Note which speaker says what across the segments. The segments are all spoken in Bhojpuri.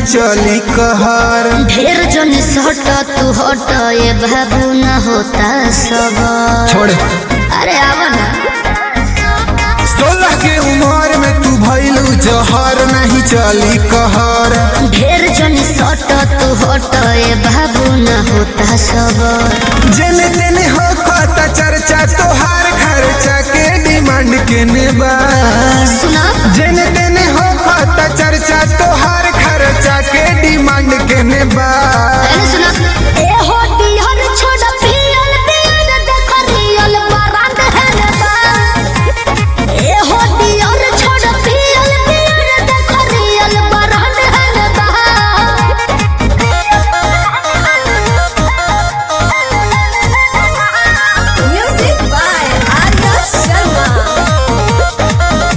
Speaker 1: चली कहर
Speaker 2: ढेर जन सट तू हट ये बाबू न होता सब
Speaker 1: छोड़
Speaker 2: अरे आवा ना
Speaker 1: सोलह के उम्र में तू भइलू जहर नहीं चली कहर
Speaker 2: ढेर जन सट तू हट ये बाबू न होता सब
Speaker 1: जेने तेने हो खाता चर्चा तोहार खर्चा के डिमांड केने बा
Speaker 2: सुना
Speaker 1: जेने तेने हो खाता चर्चा तोहार खर्चा के डिमांड केने बा
Speaker 2: अरे सुना ए हो दिहर छोड़ पियल पियल देख रियल बरांड है ने बा ए हो दिहर छोड़ पियल पियल देख रियल बरांड है ने बा
Speaker 3: Music by Arya Sharma.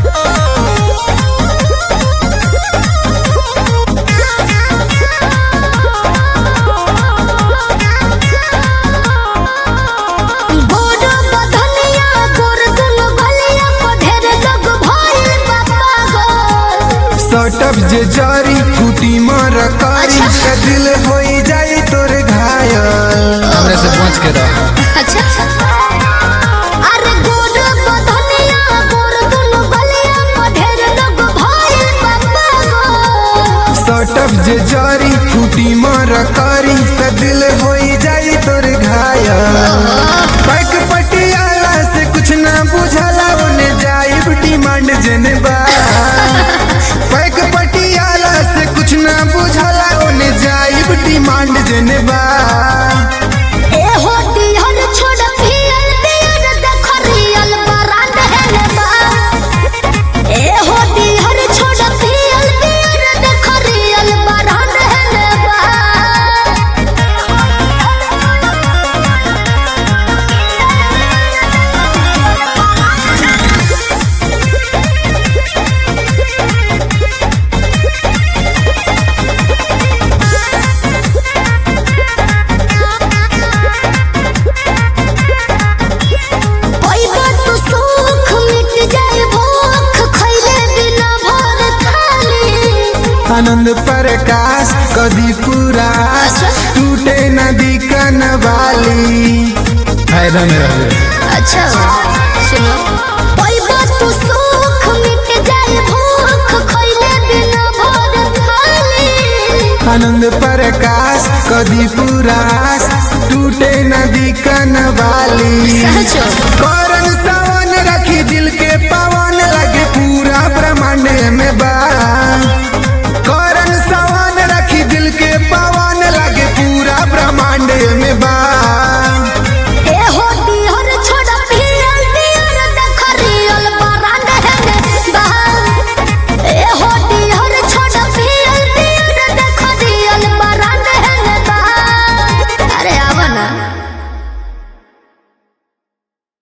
Speaker 2: गोड़ बधनिया गोर दुनु गलिया को ढेर लोग भइल बाबा गो
Speaker 1: सटप जे जारी फूटी मर कारी का दिल होई जाई तोर घायल हमरे से पहुंच के रह
Speaker 2: अच्छा अरे गोड़ बधनिया गोर दुनु गलिया को ढेर लोग भइल बाबा गो
Speaker 1: सटप जे जारी फूटी मर कारी का दिल होई जाई तोर घायल पैक पटियाला से कुछ ना बुझला ओने जाई डिमांड जेने बा पैक पटियाला से कुछ ना बुझला ओने जाई डिमांड जेने बा
Speaker 2: ए हो दिहर छोड़ पियल पियल देख रियल बरांड है ने बा ए हो दिहर छोड़ पियल पियल देख रियल बरांड है ने पैबा तू सुख मिट जाए भूख खैले बिना भर थाली
Speaker 1: आनंद प्रकाश कदी पूरा टूटे नदी कन वाली फायदा में रहे
Speaker 2: अच्छा सुनो पैबा तू सुख मिट जाए भूख खैले बिना भर थाली
Speaker 1: आनंद प्रकाश कदी पुरास टूटे नदी कन वाली
Speaker 2: सहजो
Speaker 1: करन सावन रखी दिल के पवन